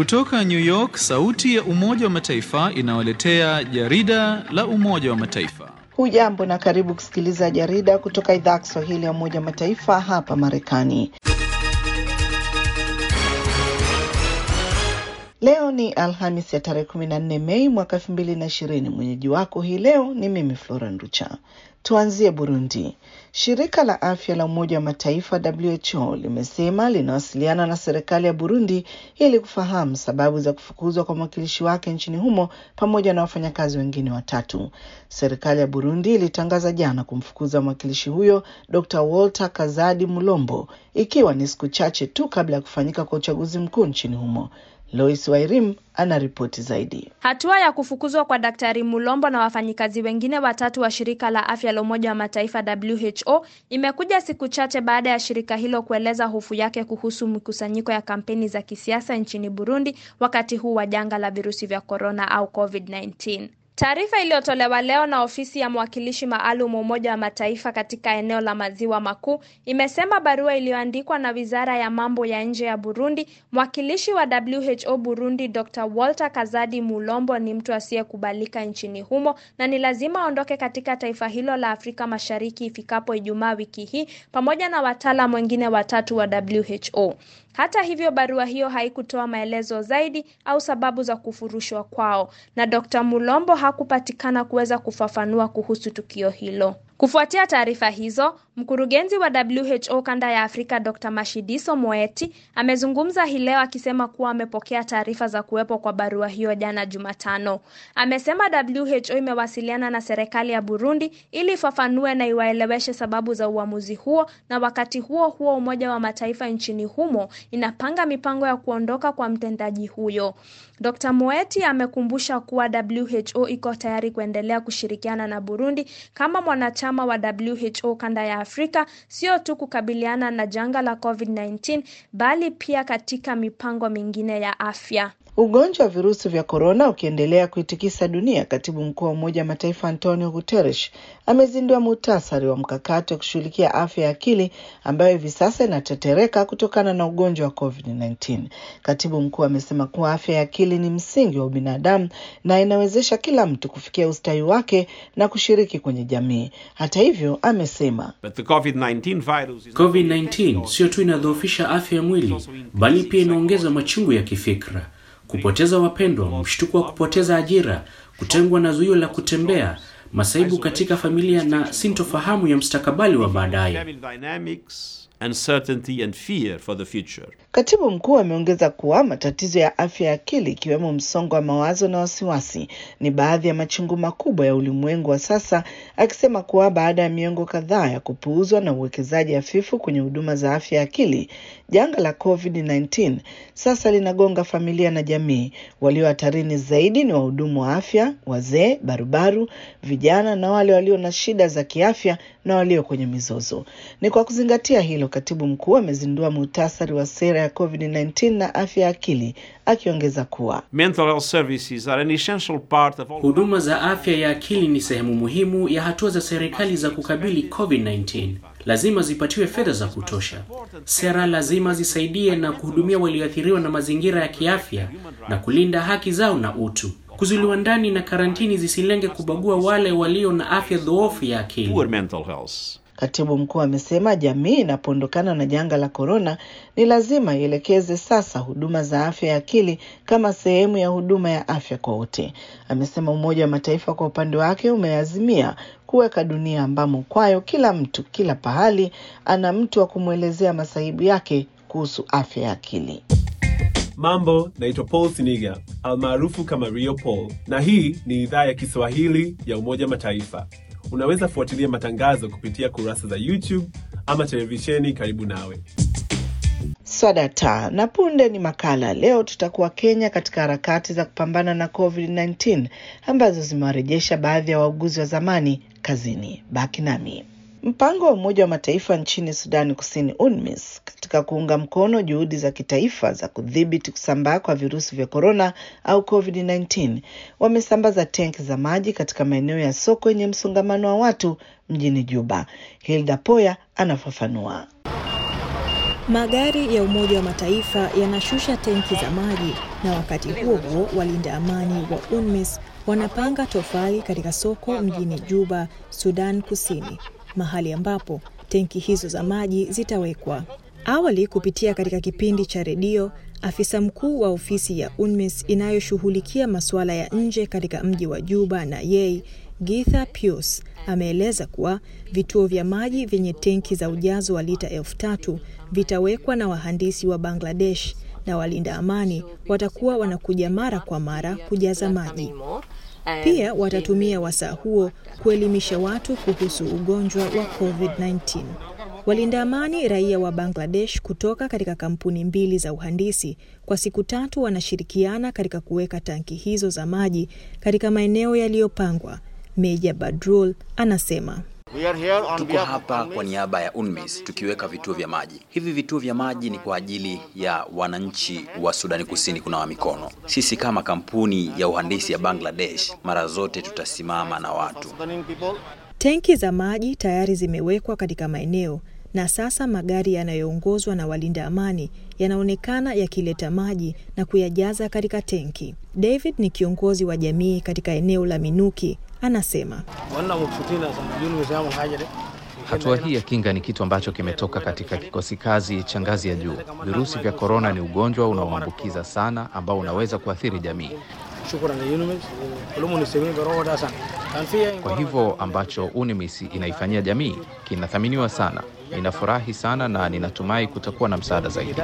Kutoka New York, sauti ya Umoja wa Mataifa inawaletea jarida la Umoja wa Mataifa. Hujambo na karibu kusikiliza jarida kutoka idhaa ya Kiswahili ya Umoja wa Mataifa hapa Marekani. Leo ni Alhamis ya tarehe 14 Mei mwaka 2020. Mwenyeji wako hii leo ni mimi Flora Nducha. Tuanzie Burundi. Shirika la afya la Umoja wa Mataifa WHO limesema linawasiliana na serikali ya Burundi ili kufahamu sababu za kufukuzwa kwa mwakilishi wake nchini humo pamoja na wafanyakazi wengine watatu. Serikali ya Burundi ilitangaza jana kumfukuza mwakilishi huyo Dr. Walter Kazadi Mulombo, ikiwa ni siku chache tu kabla ya kufanyika kwa uchaguzi mkuu nchini humo. Lois Wairim ana ripoti zaidi. Hatua ya kufukuzwa kwa Daktari Mulombo na wafanyikazi wengine watatu wa shirika la afya la Umoja wa Mataifa WHO imekuja siku chache baada ya shirika hilo kueleza hofu yake kuhusu mikusanyiko ya kampeni za kisiasa nchini Burundi wakati huu wa janga la virusi vya korona au COVID-19. Taarifa iliyotolewa leo na ofisi ya mwakilishi maalum wa Umoja wa Mataifa katika eneo la Maziwa Makuu imesema barua iliyoandikwa na Wizara ya Mambo ya Nje ya Burundi, mwakilishi wa WHO Burundi Dr. Walter Kazadi Mulombo ni mtu asiyekubalika nchini humo na ni lazima aondoke katika taifa hilo la Afrika Mashariki ifikapo Ijumaa wiki hii pamoja na wataalam wengine watatu wa WHO. Hata hivyo, barua hiyo haikutoa maelezo zaidi au sababu za kufurushwa kwao, na Dr. Mulombo hakupatikana kuweza kufafanua kuhusu tukio hilo. Kufuatia taarifa hizo, mkurugenzi wa WHO kanda ya Afrika Dr. Mashidiso Moeti amezungumza hii leo akisema kuwa amepokea taarifa za kuwepo kwa barua hiyo jana Jumatano. Amesema WHO imewasiliana na serikali ya Burundi ili ifafanue na iwaeleweshe sababu za uamuzi huo, na wakati huo huo Umoja wa Mataifa nchini humo inapanga mipango ya kuondoka kwa mtendaji huyo. Dr. Moeti amekumbusha kuwa WHO iko tayari kuendelea kushirikiana na Burundi kama mwanachama wa WHO kanda ya Afrika, sio tu kukabiliana na janga la COVID-19 bali pia katika mipango mingine ya afya. Ugonjwa wa virusi vya korona ukiendelea kuitikisa dunia, katibu mkuu wa Umoja wa Mataifa Antonio Guterres amezindua muhtasari wa mkakati wa kushughulikia afya ya akili ambayo hivi sasa inatetereka kutokana na ugonjwa wa COVID-19. Katibu mkuu amesema kuwa afya ya akili ni msingi wa ubinadamu na inawezesha kila mtu kufikia ustawi wake na kushiriki kwenye jamii. Hata hivyo, amesema COVID-19 sio tu inadhoofisha afya ya mwili, bali pia inaongeza machungu ya kifikra kupoteza wapendwa, mshtuko wa kupoteza ajira, kutengwa na zuio la kutembea, masaibu katika familia na sintofahamu ya mstakabali wa baadaye. Uncertainty and fear for the future. Katibu mkuu ameongeza kuwa matatizo ya afya ya akili ikiwemo msongo wa mawazo na wasiwasi ni baadhi ya machungu makubwa ya ulimwengu wa sasa, akisema kuwa baada ya miongo kadhaa ya kupuuzwa na uwekezaji hafifu kwenye huduma za afya ya akili, janga la COVID-19 sasa linagonga familia na jamii. Walio hatarini zaidi ni wahudumu wa afya, wazee, barubaru, vijana na wale walio na shida za kiafya na walio kwenye mizozo. Ni kwa kuzingatia hilo, katibu mkuu amezindua muhtasari wa sera ya COVID-19 na afya ya akili, akiongeza kuwa Mental health services are an essential part of all... huduma za afya ya akili ni sehemu muhimu ya hatua za serikali za kukabili COVID-19. Lazima zipatiwe fedha za kutosha. Sera lazima zisaidie na kuhudumia walioathiriwa na mazingira ya kiafya na kulinda haki zao na utu. Kuzuiliwa ndani na karantini zisilenge kubagua wale walio na afya dhoofu ya akili. Poor mental health. Katibu mkuu amesema jamii inapoondokana na janga la korona ni lazima ielekeze sasa huduma za afya ya akili kama sehemu ya huduma ya afya kwa wote. Amesema Umoja wa Mataifa kwa upande wake umeazimia kuweka dunia ambamo kwayo kila mtu kila pahali ana mtu wa kumwelezea masaibu yake kuhusu afya ya akili. Mambo, naitwa Paul Siniga almaarufu kama Rio Paul, na hii ni idhaa ya Kiswahili ya Umoja Mataifa. Unaweza fuatilia matangazo kupitia kurasa za YouTube ama televisheni karibu nawe. Swadata na punde ni makala. Leo tutakuwa Kenya katika harakati za kupambana na COVID-19 ambazo zimewarejesha baadhi ya wauguzi wa zamani kazini. Baki nami. Mpango wa Umoja wa Mataifa nchini Sudani Kusini, UNMISS, katika kuunga mkono juhudi za kitaifa za kudhibiti kusambaa kwa virusi vya korona au COVID-19 wamesambaza tenki za maji katika maeneo ya soko yenye msongamano wa watu mjini Juba. Hilda Poya anafafanua. Magari ya Umoja wa Mataifa yanashusha tenki za maji, na wakati huo huo walinda amani wa UNMISS wanapanga tofali katika soko mjini Juba, Sudan Kusini, mahali ambapo tenki hizo za maji zitawekwa. Awali, kupitia katika kipindi cha redio, afisa mkuu wa ofisi ya UNMISS inayoshughulikia masuala ya nje katika mji wa Juba na Yei, Githa Pius ameeleza kuwa vituo vya maji vyenye tenki za ujazo wa lita elfu tatu vitawekwa na wahandisi wa Bangladesh na walinda amani watakuwa wanakuja mara kwa mara kujaza maji. Pia watatumia wasaa huo kuelimisha watu kuhusu ugonjwa wa COVID-19. Walinda amani raia wa Bangladesh kutoka katika kampuni mbili za uhandisi kwa siku tatu wanashirikiana katika kuweka tanki hizo za maji katika maeneo yaliyopangwa. Meja Badrul anasema Tuko hapa kwa niaba ya UNMISS tukiweka vituo vya maji. Hivi vituo vya maji ni kwa ajili ya wananchi wa Sudani Kusini kunawa mikono. Sisi kama kampuni ya uhandisi ya Bangladesh mara zote tutasimama na watu. tenki za maji tayari zimewekwa katika maeneo na sasa magari yanayoongozwa na walinda amani yanaonekana yakileta maji na kuyajaza katika tenki. David ni kiongozi wa jamii katika eneo la Minuki, anasema Hatua hii ya kinga ni kitu ambacho kimetoka katika kikosi kazi cha ngazi ya juu. Virusi vya korona ni ugonjwa unaoambukiza sana ambao unaweza kuathiri jamii. Kwa hivyo ambacho UNMISS inaifanyia jamii kinathaminiwa sana. Ninafurahi sana na ninatumai kutakuwa na msaada zaidi.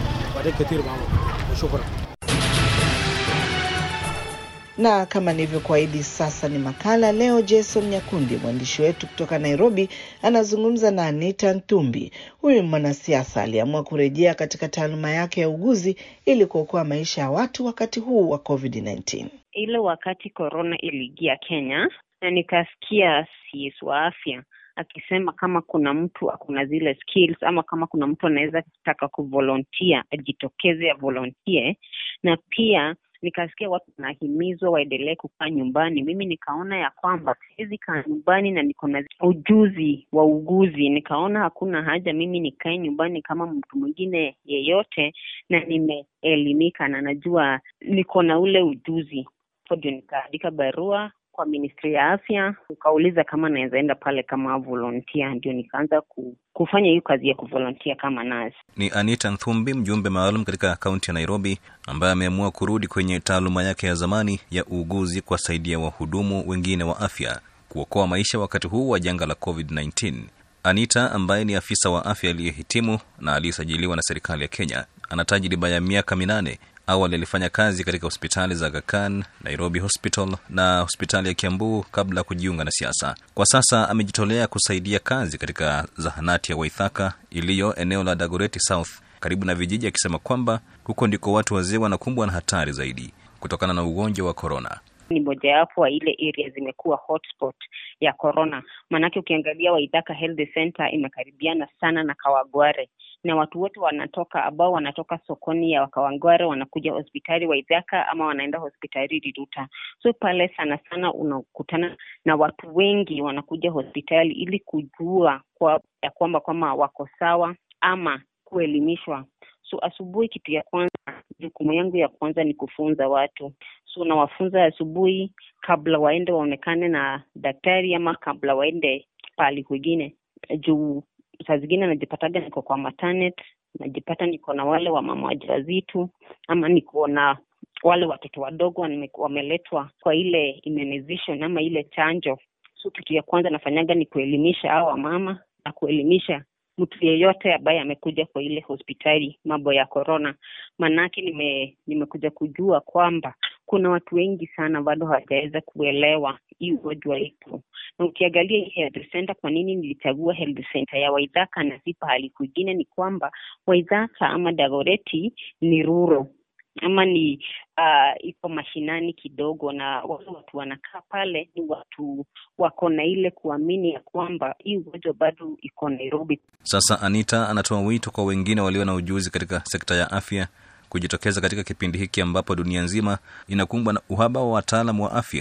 Na kama nilivyokuahidi, sasa ni makala leo. Jason Nyakundi, mwandishi wetu kutoka Nairobi, anazungumza na Anita Ntumbi. Huyu mwanasiasa aliamua kurejea katika taaluma yake ya uguzi ili kuokoa maisha ya watu wakati huu wa COVID-19. Ile wakati korona iliingia Kenya na nikasikia CS wa afya akisema kama kuna mtu akuna zile skills ama kama kuna mtu anaweza taka kuvolontia ajitokeze ya volontie, na pia nikasikia watu wanahimizwa waendelee kukaa nyumbani. Mimi nikaona ya kwamba siwezi kaa nyumbani na niko na ujuzi wa uguzi, nikaona hakuna haja mimi nikae nyumbani kama mtu mwingine yeyote, na nimeelimika na najua niko na ule ujuzi. So ndio nikaandika barua kwa ministry ya afya, ukauliza kama naweza enda pale kama volunteer, ndio nikaanza ku, kufanya hiyo kazi ya kuvolunteer kama nurse. Ni Anita Nthumbi, mjumbe maalum katika kaunti ya Nairobi, ambaye ameamua kurudi kwenye taaluma yake ya zamani ya uuguzi kuwasaidia wahudumu wengine wa afya kuokoa maisha wakati huu wa janga la COVID-19. Anita ambaye ni afisa wa afya aliyehitimu na aliyesajiliwa na serikali ya Kenya, ana tajriba ya miaka minane Awali alifanya kazi katika hospitali za Aga Khan, Nairobi Hospital na hospitali ya Kiambu kabla ya kujiunga na siasa. Kwa sasa amejitolea kusaidia kazi katika zahanati ya Waithaka iliyo eneo la Dagoretti South karibu na vijiji, akisema kwamba huko ndiko watu wazee wanakumbwa na hatari zaidi kutokana na ugonjwa wa korona. Ni mojawapo wa ile area zimekuwa hotspot ya corona, maanake ukiangalia Waithaka Health Center imekaribiana sana na Kawagware na watu wote wanatoka ambao wanatoka sokoni ya Kawangware wanakuja hospitali Waithaka ama wanaenda hospitali Riruta. So pale sana sana unakutana na watu wengi wanakuja hospitali ili kujua kwa, ya kwamba kwamba wako sawa ama kuelimishwa. So asubuhi, kitu ya kwanza, jukumu yangu ya kwanza ni kufunza watu. So nawafunza asubuhi kabla waende waonekane na daktari ama kabla waende pahali kwingine juu saa zingine najipataga niko kwa maternity, najipata niko na wale wa mama wajawazito ama niko na wale watoto wadogo wameletwa kwa ile immunization ama ile chanjo. So kitu ya kwanza nafanyaga ni kuelimisha hao wamama na kuelimisha mtu yeyote ambaye amekuja kwa ile hospitali mambo ya corona, maanake nime, nimekuja kujua kwamba kuna watu wengi sana bado hawajaweza kuelewa hii ugonjwa ipo, na ukiangalia hii health center, kwa nini nilichagua health center ya Waithaka na si pahali kwingine, ni kwamba Waithaka ama Dagoretti ni ruro ama ni uh, iko mashinani kidogo, na wale watu wanakaa pale ni watu wako na ile kuamini ya kwamba hii ugonjwa bado iko Nairobi. Sasa Anita anatoa wito kwa wengine walio na ujuzi katika sekta ya afya kujitokeza katika kipindi hiki ambapo dunia nzima inakumbwa na uhaba wa wataalamu wa afya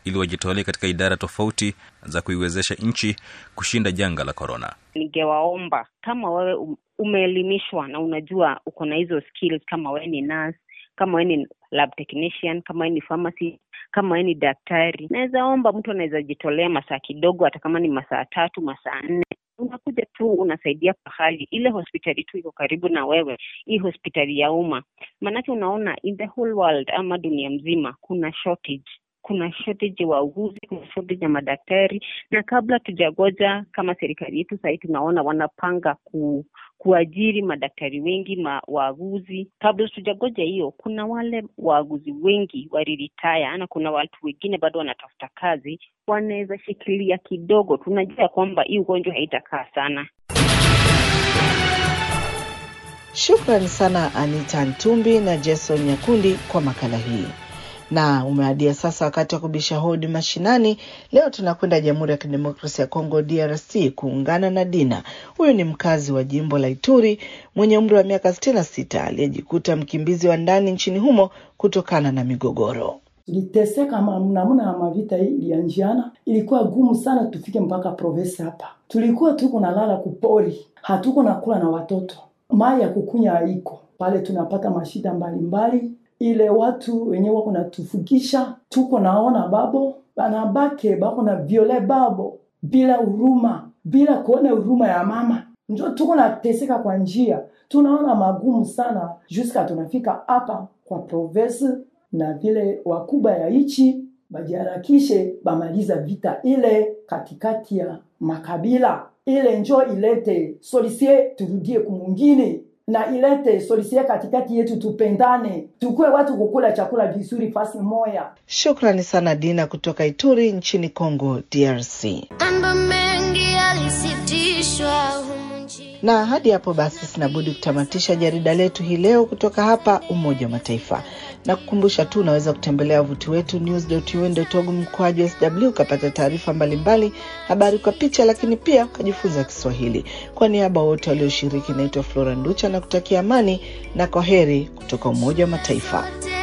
ili wajitolee katika idara tofauti za kuiwezesha nchi kushinda janga la korona. Ningewaomba kama wewe um- umeelimishwa na unajua uko na hizo skills, kama wewe ni nurse, kama wewe ni lab technician, kama wewe ni pharmacy, kama wewe ni daktari, naweza omba mtu anaweza jitolea masaa kidogo, hata kama ni masaa tatu, masaa nne unakuja tu unasaidia pahali ile hospitali tu iko karibu na wewe, hii hospitali ya umma. Maanake unaona in the whole world ama dunia mzima kuna shortage kuna shortage ya wauguzi, kuna shortage ya madaktari, na kabla tujagoja kama serikali yetu sahii tunaona wanapanga ku, kuajiri madaktari wengi ma, waaguzi. Kabla tujagoja hiyo, kuna wale waaguzi wengi waliritaya, na kuna watu wengine bado wanatafuta kazi, wanaweza shikilia kidogo. Tunajua kwamba hii ugonjwa haitakaa sana. Shukrani sana Anita Ntumbi na Jason Nyakundi kwa makala hii. Na umeadia sasa wakati wa kubisha hodi mashinani. Leo tunakwenda Jamhuri ya Kidemokrasia ya Kongo, DRC, kuungana na Dina. Huyu ni mkazi wa jimbo la Ituri mwenye umri wa miaka sitini na sita aliyejikuta mkimbizi wa ndani nchini humo kutokana na migogoro. Tuliteseka ma- namna ya mavita hii ilianjiana, ilikuwa gumu sana tufike mpaka province hapa. Tulikuwa tuko nalala kupori, hatuko nakula na watoto, mai ya kukunya haiko pale, tunapata mashida mbalimbali ile watu wenyewe wako natufugisha, tuko naona babo banabake bako na viole babo bila huruma, bila kuona huruma ya mama, njo tuko nateseka kwa njia, tunaona magumu sana juska tunafika hapa kwa province na vile wakubwa ya ichi bajiharakishe bamaliza vita ile katikati ya makabila ile, njo ilete solisie, turudie kumungine na ilete solisie katikati yetu, tupendane, tukue watu kukula chakula vizuri fasi moya. Shukrani sana Dina kutoka Ituri nchini Kongo, DRC. Mambo mengi yalisitishwa humu nchini. Na hadi hapo basi, sinabudi kutamatisha jarida letu hii leo kutoka hapa Umoja wa Mataifa na kukumbusha tu unaweza kutembelea wavuti wetu news.un.org mkwaju sw ukapata taarifa mbalimbali, habari kwa picha, lakini pia ukajifunza Kiswahili. Kwa niaba wote walioshiriki, naitwa Flora Nducha na kutakia amani na kwa heri kutoka Umoja wa Mataifa.